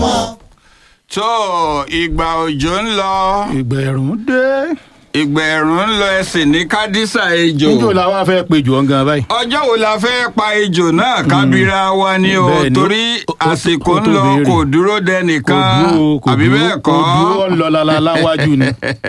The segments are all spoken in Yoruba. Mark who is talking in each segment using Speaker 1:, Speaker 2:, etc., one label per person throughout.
Speaker 1: mọ́.
Speaker 2: tó ìgbà òjò ń lọ
Speaker 3: ìgbà ẹ̀rùn dé.
Speaker 2: ìgbà ẹ̀rùn ń lọ ẹsìn ní kádísà ejò
Speaker 3: níjó la wá fẹ́ pe jù ọ́ gan báyìí.
Speaker 2: ọjọ́ wo la fẹ́ pa ejò náà kábíra wa ni o
Speaker 3: Bẹ́ẹ̀ ni,
Speaker 2: torí
Speaker 3: ó- ó-
Speaker 2: àsìkò
Speaker 3: ó
Speaker 2: ń
Speaker 3: tó
Speaker 2: lọ
Speaker 3: béèrè.
Speaker 2: kò dúró dẹnìkan
Speaker 3: kò
Speaker 2: àbí
Speaker 3: dúró
Speaker 2: bẹ́ẹ̀
Speaker 3: kò dúró
Speaker 2: kọ́
Speaker 3: ń lọ lálálá wájú ni.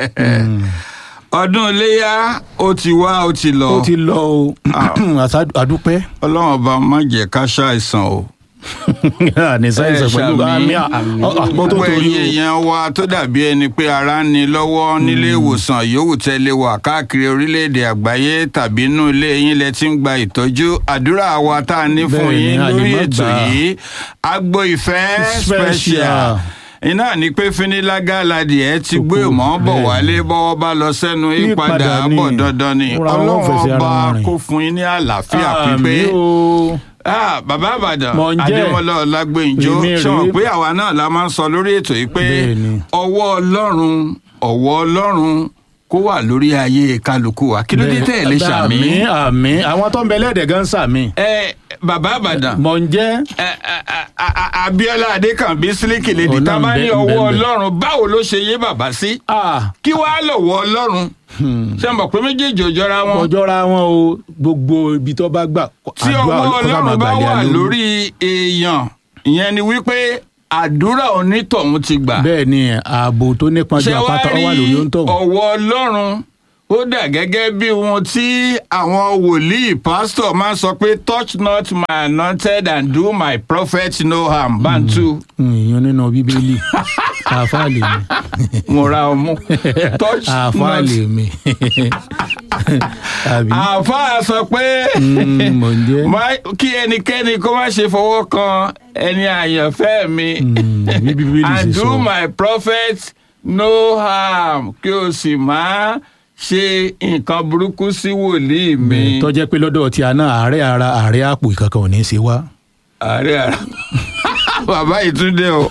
Speaker 2: ọdún iléyà ó ti wá ó ti lọ
Speaker 3: ó ti lọ o Àṣà- àdúpẹ́.
Speaker 2: ọlọ́run ọba má jẹ́ ká ṣàìsàn o.
Speaker 3: ní sáyẹnsì pẹ̀lú àmì àpò tó
Speaker 2: gbogbo
Speaker 3: torí
Speaker 2: ẹ̀yin
Speaker 3: o.
Speaker 2: èèyàn wa tó dàbí ẹni pé ara ń ni lọ́wọ́ nílé ìwòsàn yòówù tẹ́lẹ̀ wà káàkiri orílẹ̀-èdè àgbáyé tàbí inú ilé yín lẹ ti ń gba ìtọ́jú àdúrà wa tá a ní fún
Speaker 3: Bẹ́ẹ̀ ni,
Speaker 2: yín
Speaker 3: a lè
Speaker 2: lórí
Speaker 3: má
Speaker 2: ètò
Speaker 3: gbà á.
Speaker 2: yìí agbo ìfẹ́
Speaker 3: Special.
Speaker 2: special iná ní pé finilágàladì ẹ ti gbé
Speaker 3: Kókó,
Speaker 2: mọ́ bọ̀
Speaker 3: bẹ́ẹ̀
Speaker 2: wálé bọ́wọ́ bá lọ sẹ́nu
Speaker 3: Yípadà
Speaker 2: ìpadà
Speaker 3: ni.
Speaker 2: bọ̀ dandan ni
Speaker 3: Fúnra wọn
Speaker 2: ọlọ́run
Speaker 3: fẹsẹ̀ ara
Speaker 2: ọba
Speaker 3: wọn rìn.
Speaker 2: kó fún yín ní àlàáfíà pípé
Speaker 3: àmì o.
Speaker 2: ah bàbá àbàdàn
Speaker 3: Mò ń jẹ́.
Speaker 2: adémọlá ọlágbèǹjọ
Speaker 3: Èmi rèé.
Speaker 2: sọ pé àwa náà la máa ń sọ lórí ètò yìí pé
Speaker 3: Bẹ́ẹ̀ni.
Speaker 2: ọwọ́ ọlọ́run ọwọ́ ọlọ́run kó wà lórí ayé kálukú wa kí ló dé tẹ̀ lé sàmí.
Speaker 3: àmì àmì àwọn tó ń bẹ lẹ́ẹ̀dẹ̀ gan sàmì.
Speaker 2: ẹ bàbá àbàdàn
Speaker 3: mọ̀ ń jẹ́.
Speaker 2: ẹ, ẹ, ẹ, a- a- abiola adékànbí sílíkì lèdí
Speaker 3: Ọ̀nà
Speaker 2: tá a bá
Speaker 3: ń bẹ-
Speaker 2: ní
Speaker 3: ń bẹ-
Speaker 2: ọwọ́
Speaker 3: ń bẹ.
Speaker 2: ọlọ́run báwo ló ṣe yé bàbá sí
Speaker 3: ah
Speaker 2: kí wàá lọ́wọ́ ọlọ́run ṣé mo pé méjèèjì ò jọra wọn
Speaker 3: ọjọ́ra wọn o gbogbo ibi tó bá gbà.
Speaker 2: tí
Speaker 3: àdúrà
Speaker 2: ọwọ́
Speaker 3: kó sá máa
Speaker 2: ọlọ́run bá
Speaker 3: gbàlẹ́
Speaker 2: wà
Speaker 3: alórí.
Speaker 2: lórí èèyàn ìyẹn ni wípé àdúrà onítọ̀hún ti gbà.
Speaker 3: bẹ́ẹ̀ ni ààbò tó nípọn ju
Speaker 2: ṣé wàá
Speaker 3: àpáta ó wà lórí
Speaker 2: rí
Speaker 3: ohun tó.
Speaker 2: ọwọ́ ọlọ́run ó dà gẹ́gẹ́ bí ohun tí àwọn wòlíì pásítọ̀ máa ń sọ pé touch not my anointed and do my prophet no harm bantu
Speaker 3: ìyẹn nínú bíbélì àáfàá lè mi
Speaker 2: mo ra ọmú touch
Speaker 3: àáfàá
Speaker 2: not
Speaker 3: lè mi àbí
Speaker 2: àáfàá sọ pé
Speaker 3: Mm, mò ń jẹ́
Speaker 2: má- kí ẹnikẹ́ni kó má ṣe fọwọ́ kan ẹni àyànfẹ́ mi
Speaker 3: Mm, bí bíbélì ṣe
Speaker 2: and do
Speaker 3: sọ.
Speaker 2: my prophet no harm kí o sì má ṣe nǹkan burúkú sí wòlíì mi.
Speaker 3: tó jẹ́ pé lọ́dọ̀ tí a náà àárẹ̀ ara àárẹ̀ àpò ìkankan ò ní í ṣe wá.
Speaker 2: ààrẹ ara bàbá ìtúndé o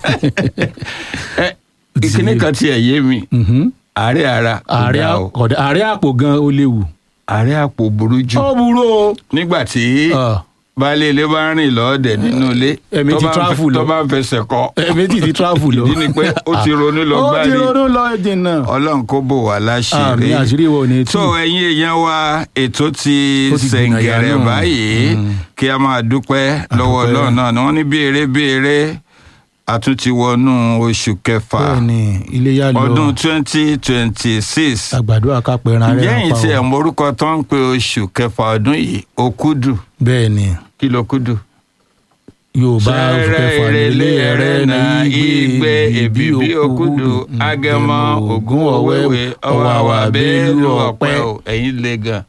Speaker 2: ẹ ìkíní kan tiẹ̀ yé mi
Speaker 3: Mhm.
Speaker 2: ààrẹ ara kò
Speaker 3: àárẹ̀
Speaker 2: dáa o.
Speaker 3: àpò àárẹ̀ àpò gan ó léwu.
Speaker 2: ààrẹ àpò burú jù
Speaker 3: ó burú o.
Speaker 2: nígbà tí
Speaker 3: Ah,
Speaker 2: baálé ilé bá rìn lọ́ọ̀dẹ̀ nínú ilé
Speaker 3: Ẹ̀mí
Speaker 2: tó
Speaker 3: ti
Speaker 2: bá ń
Speaker 3: travel
Speaker 2: fẹ-
Speaker 3: lọ.
Speaker 2: tó bá ń fẹsẹ̀ kọ
Speaker 3: ẹ̀mí ti ti travel lọ.
Speaker 2: ìdí ni pé ó ti ronú lọ
Speaker 3: ó ti
Speaker 2: gbárí
Speaker 3: ronú lọ jìnnà.
Speaker 2: ọlọ́run kó bò wá
Speaker 3: àmì
Speaker 2: láṣìírí
Speaker 3: àṣírí wo ni tú.
Speaker 2: tó ẹ̀yin èèyàn wa ètò ti
Speaker 3: Ó ti gbìyànjú
Speaker 2: sẹ̀ǹgẹ̀rẹ̀
Speaker 3: náà.
Speaker 2: báyìí kí a máa dúpẹ́ lọ́wọ́
Speaker 3: dúpẹ́.
Speaker 2: ọlọ́run náà ni wọ́n ní béèrè béèrè a tún ti wọnú oṣù kẹfà
Speaker 3: bẹ́ẹ̀ni iléyà lọ
Speaker 2: ọdún twenty twenty six
Speaker 3: àgbàdo àkàpẹ̀rẹ̀
Speaker 2: ǹjẹ́
Speaker 3: rẹ̀
Speaker 2: yìí tí ẹ̀ morúkọ tó ń pe oṣù kẹfà ọdún yìí òkúdù
Speaker 3: bẹ́ẹ̀ni
Speaker 2: kí ló kúdù.
Speaker 3: yorùbá oṣù kẹfà
Speaker 2: ìrẹ̀lẹ̀
Speaker 3: nílé
Speaker 2: ẹ̀rẹ́ na igbe èbìbí òkúdù agẹmọ ògún ọ̀wẹ́wẹ́ ọ̀wàwà bẹ́ẹ̀lú ọ̀pẹ ò ẹ̀yìn le gan.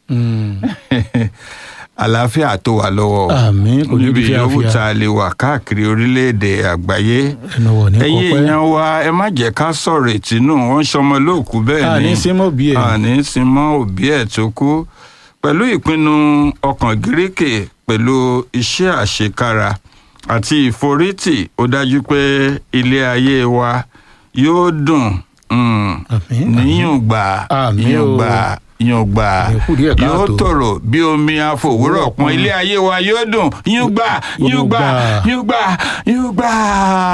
Speaker 2: àlàáfíà tó wà lọ́wọ́ o.
Speaker 3: àmín kò ní
Speaker 2: níbi
Speaker 3: bí
Speaker 2: yòówù
Speaker 3: fíafíà
Speaker 2: tá a lè wà káàkiri orílẹ̀-èdè àgbáyé.
Speaker 3: ẹnu wọ̀ ní
Speaker 2: ẹ̀yin
Speaker 3: kọ́pẹ́
Speaker 2: èèyàn wa ẹ má jẹ́ ká sọ̀rọ̀ ìtinú wọn ṣọmọ lóòkú bẹ́ẹ̀ ni
Speaker 3: àní símọ́ bí ẹ̀
Speaker 2: àní sinmọ́ òbí ẹ̀ tó kú pẹ̀lú ìpinnu ọkàn gíríkè pẹ̀lú iṣẹ́ àṣekára àti ìforítì ó dájú pé ilé ayé wa yóò dùn mm,
Speaker 3: Àmín,
Speaker 2: níyùngbà
Speaker 3: Àmín o.
Speaker 2: yùngbà yùngbà
Speaker 3: Àlékún díẹ̀
Speaker 2: yóò
Speaker 3: káàtó.
Speaker 2: tòrò bí omi àfòwúrọ̀ pọn ilé ayé wa yóò dùn yùngbà yùngbà
Speaker 3: Yùngbà.
Speaker 2: yùngbà yùngbà.